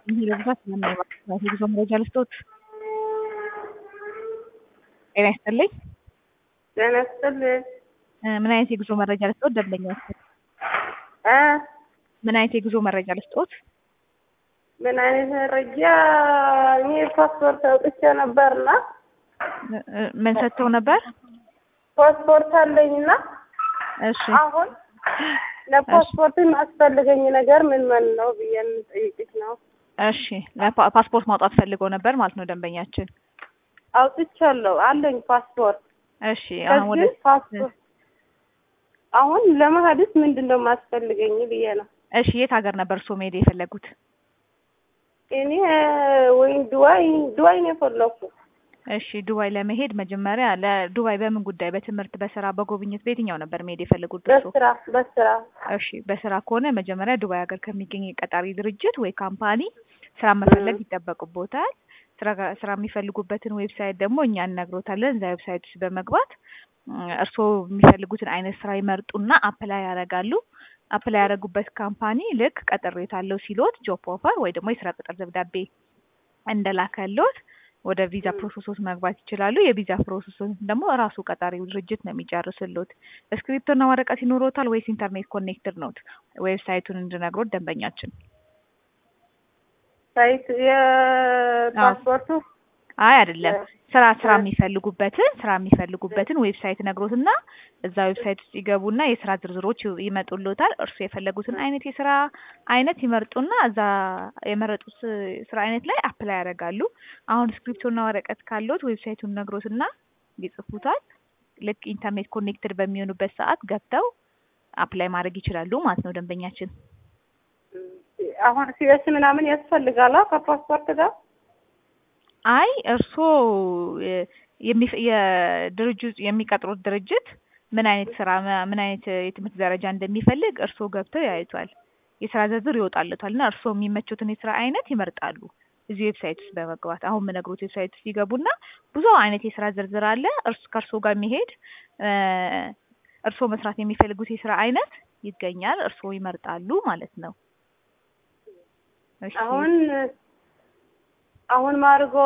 በብዛት ስለማይባክናት የጉዞ መረጃ ልስጦት። ጤና ይስጥልኝ። ጤና ይስጥልኝ። ምን አይነት የጉዞ መረጃ ልስጦት? ደንበኛ እ ምን አይነት የጉዞ መረጃ ልስጦት? ምን አይነት መረጃ? እኔ ፓስፖርት አውጥቼ ነበርና ምን ሰጥተው ነበር? ፓስፖርት አለኝና እሺ አሁን ለፓስፖርት የሚያስፈልገኝ ነገር ምን ምን ነው ብዬ የምጠይቅሽ ነው። እሺ ለፓ- ፓስፖርት ማውጣት ፈልገው ነበር ማለት ነው ደንበኛችን። አውጥቻለሁ፣ አለኝ ፓስፖርት። እሺ አሁን ወደ ከዚህ ፓስፖርት አሁን ለመሀድስ ምንድን ነው የማስፈልገኝ ብዬ ነው። እሺ የት ሀገር ነበር እርስዎ መሄድ የፈለጉት? እኔ ወይም ዱባይ ዱባይ ነው የፈለኩ። እሺ ዱባይ ለመሄድ መጀመሪያ ለዱባይ በምን ጉዳይ? በትምህርት፣ በስራ፣ በጉብኝት በየትኛው ነበር መሄድ የፈለጉት እርስዎ? በስራ በስራ እሺ በስራ ከሆነ መጀመሪያ ዱባይ ሀገር ከሚገኝ የቀጣሪ ድርጅት ወይ ካምፓኒ ስራ መፈለግ ይጠበቅቦታል። ስራ ስራ የሚፈልጉበትን ዌብሳይት ደግሞ እኛ እነግሮታለን። እዛ ዌብሳይት ውስጥ በመግባት እ እርስዎ የሚፈልጉትን አይነት ስራ ይመርጡና አፕላይ ያደርጋሉ። አፕላይ ያደረጉበት ካምፓኒ ልክ ቀጥሬታለሁ ሲሎት ጆብ ኦፈር ወይ ደግሞ የስራ ቅጥር ደብዳቤ እንደላከሎት ወደ ቪዛ ፕሮሰሶች መግባት ይችላሉ። የቪዛ ፕሮሰሱን ደግሞ እራሱ ቀጣሪው ድርጅት ነው የሚጨርስሎት። እስክሪፕቶና ወረቀት ይኖሮታል ወይስ ኢንተርኔት ኮኔክትድ ኖት? ዌብሳይቱን እንድነግሮት ደንበኛችን። ሳይት የፓስፖርቱ አይ አይደለም፣ ስራ ስራ የሚፈልጉበትን ስራ የሚፈልጉበትን ዌብሳይት ነግሮትና እዛ ዌብሳይት ውስጥ ይገቡና የስራ ዝርዝሮች ይ- ይመጡሎታል። እርሱ የፈለጉትን አይነት የስራ አይነት ይመርጡና እዛ የመረጡት ስራ አይነት ላይ አፕላይ ያደርጋሉ። አሁን ስክሪፕቶና ወረቀት ካለዎት ዌብሳይቱን ነግሮትና ይጽፉታል። ልክ ኢንተርኔት ኮኔክትድ በሚሆኑበት ሰዓት ገብተው አፕላይ ማድረግ ይችላሉ ማለት ነው ደንበኛችን። አሁን ሲኤስ ምናምን ያስፈልጋላ ከፓስፖርት ጋር አይ እርስዎ የ- የሚፈ- የድርጅት የሚቀጥሩት ድርጅት ምን አይነት ስራ ም- ምን አይነት የትምህርት ደረጃ እንደሚፈልግ እርስዎ ገብተው ያዩታል። የስራ ዝርዝር ይወጣለታል እና እርስዎ የሚመቹትን የስራ አይነት ይመርጣሉ። እዚህ ዌብሳይት ውስጥ በመግባት አሁን የምነግሮት ዌብሳይት ውስጥ ይገቡና ብዙ አይነት የስራ ዝርዝር አለ። እርስ ከእርስዎ ጋር የሚሄድ እ እርስዎ መስራት የሚፈልጉት የስራ አይነት ይገኛል። እርስዎ ይመርጣሉ ማለት ነው። እሺ አሁን አሁን ማርጎ